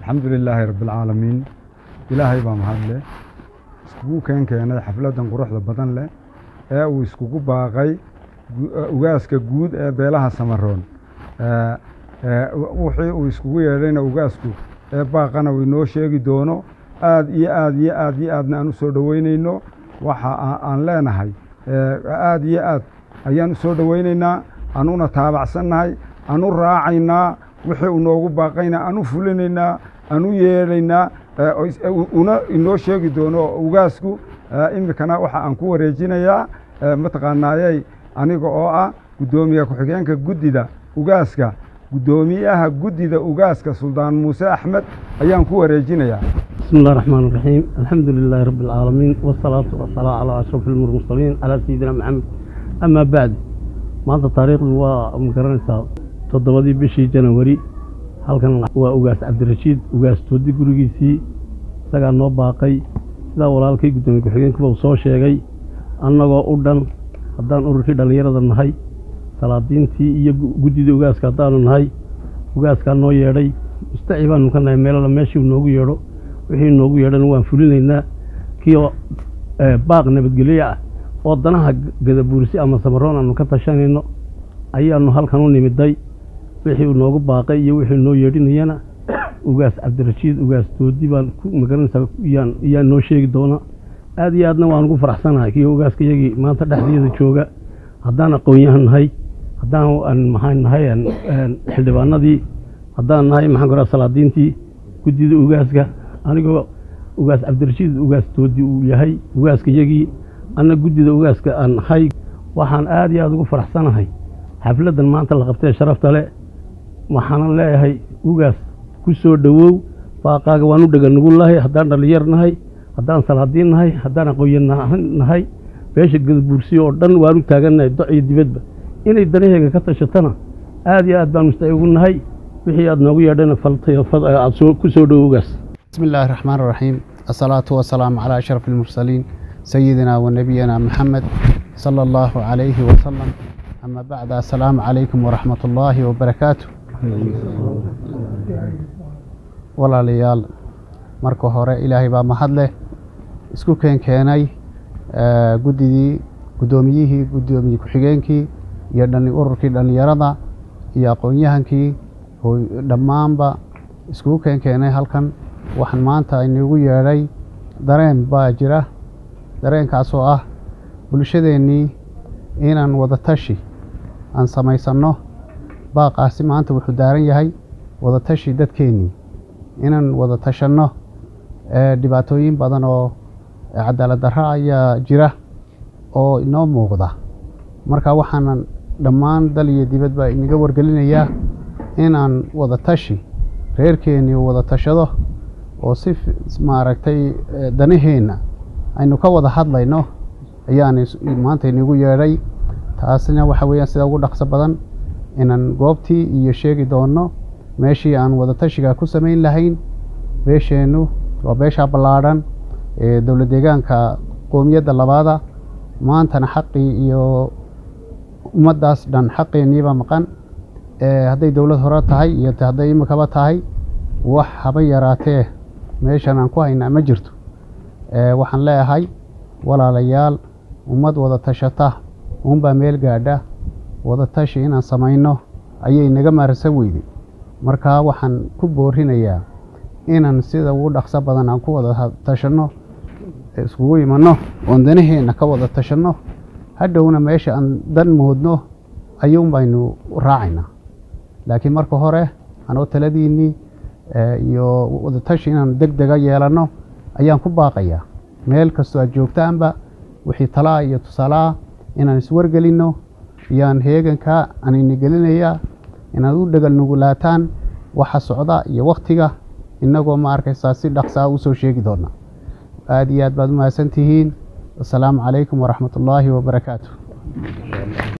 alxamdu lilaahi rabbialcaalamiin ilaahay baa mahadleh iskugu keen keenay xafladdan quruxda badan leh ee uu iskugu baaqay ugaaska guud ee beelaha samaroon wixii uu iskugu yeedhayna ugaasku ee baaqana uu inoo sheegi doono aad iyo aad iyo aad iyo aadna aan u soo dhoweynayno waxa aan leenahay aad iyo aad ayaan u soo dhoweynaynaa anuna taabacsannahay anu raacaynaa wixii uu noogu baaqayna anu fulinaynaa anu yeedhaynaa una inoo sheegi doono ugaasku iminkana waxa aan ku wareejinayaa mataqaanaayey aniga oo ah guddoomiye ku-xigeenka guddida ugaaska guddoomiyaha guddida ugaaska suldaan muuse axmed ayaan ku wareejinayaa بسم الله الرحمن الرحيم الحمد لله رب العالمين والصلاة والسلام على أشرف المرسلين على سيدنا محمد أما بعد maanta taariikhdu waa magaranaysaa toddobadii bishii janawari halkan waa ugaas cabdirashiid ugaas toodi gurigiisii isagaa noo baaqay sidaa walaalkay guddoomiye ku-xigeenkuba uu soo sheegay annagoo u dhan haddaan ururkii dhallinyarada nahay salaadiintii iyo guddidii ugaaska haddaanu nahay ugaaskaa noo yeedhay mustaci baanu ka nahay meelala meeshii noogu yeedho wixii noogu yeedhana waan fulinaynaa kiioo baaq nabadgelyo ah oo danaha gadabuursi ama samaroon aanu ka tashanayno ayaanu halkan u nimiday wixii uu noogu baaqay iyo wixii noo yeedhinayana ugaas cabdirashiid ugaas toodi baan ku magaranaysaa yaa noo sheegi doona aad iyo aadna waan ugu faraxsanahay kii ugaaska iyagii maanta dhexdeeda jooga haddaan aqoon-yahan nahay haddaan maxaa nahay xildhibaanadii haddaan nahay maxaan koraa salaadiintii guddida ugaaska anigoo ugaas cabdirashiid ugaas toodi uu yahay ugaaska iyagii anna guddida ugaaska aan nahay waxaan aad iyo aad ugu faraxsanahay xafladdan maanta la qabtee sharafta le waxaanan leeyahay ugaas ku soo dhowow baaqaaga waan u dhega nugu lahay haddaan dhallinyar nahay haddaan salaadiin nahay haddaan aqoonyan nahay beesha gadabuursiyo oo dhan waan u taagannahay doc iyo dibadba inay danaheega ka tashatana aad iyo aad baan mustaci ugu nahay wixii aad noogu yeedhana aad ku soo dhowow ugaas بسم الله الرحمن الرحيم الصلاة والسلام على أشرف المرسلين سيدنا ونبينا محمد صلى الله عليه وسلم أما بعد السلام عليكم ورحمة الله وبركاته walaalayaal marka hore ilaahay baa mahad leh isku keen keenay guddidii guddoomiyihii guddoomiye ku-xigeenkii iyo ururkii dhallinyarada iyo aqoon-yahankii dhammaanba iskugu keen keenay halkan waxaan maanta inagu yeedhay dareen baa jira dareenkaasoo ah bulshadeennii inaan wadatashi aan samaysanno baaqaasi maanta wuxuu daaran yahay wadatashi dadkeennii inaan wada tashanno dhibaatooyin badan oo cadaalad darro ayaa jira oo inoo muuqda marka waxaanan dhammaan dal iyo dibadba inaga wargelinayaa inaan wada tashi reerkeennii wada tashado oo si maaragtay danaheenna aynu ka wada hadlayno ayaan maanta inagu yeedhay taasina waxa weeyaan sida ugu dhaqso badan inaan goobtii iyo sheegi doonno meeshii aan wadatashiga ku samayn lahayn beesheennu waa beeshaa ballaadhan ee dowla deegaanka qoomiyadda labaada maantana xaqii iyo ummaddaas dhan xaqeenniiba maqan hadday dowlad hore tahay iyo hadday imikaba tahay wax haba yaraatee meeshan aan ku haynaa ma jirto waxaan leeyahay walaalayaal ummad wada tashata uunbaa meel gaadha wada tashi inaan samayno ayay naga maarsan weyday markaa waxaan ku boorinayaa inaan sida ugu dhaqso badan aan ku wada tashanno iskugu imanno oon danaheenna ka wada tashanno hadhowna meesha aan dan moodno ayuun baynu raacaynaa laakiin marka hore anoo taladiinnii iyo wadatashi inaan deg dega yeelanno ayaan ku baaqayaa meel kastoo aad joogtaanba wixii talaa iyo tusaalaah inaan iswargelinno iyaan heeganka anayna gelinayaa inaad u dhegal nugulaataan waxa socda iyo wakhtiga innagoo ma arkaysaa si dhaqsaa u soo sheegi doona aad iyo aad baad u mahadsan tihiin wasalaamu calaykum waraxmat ullaahi wabarakaatu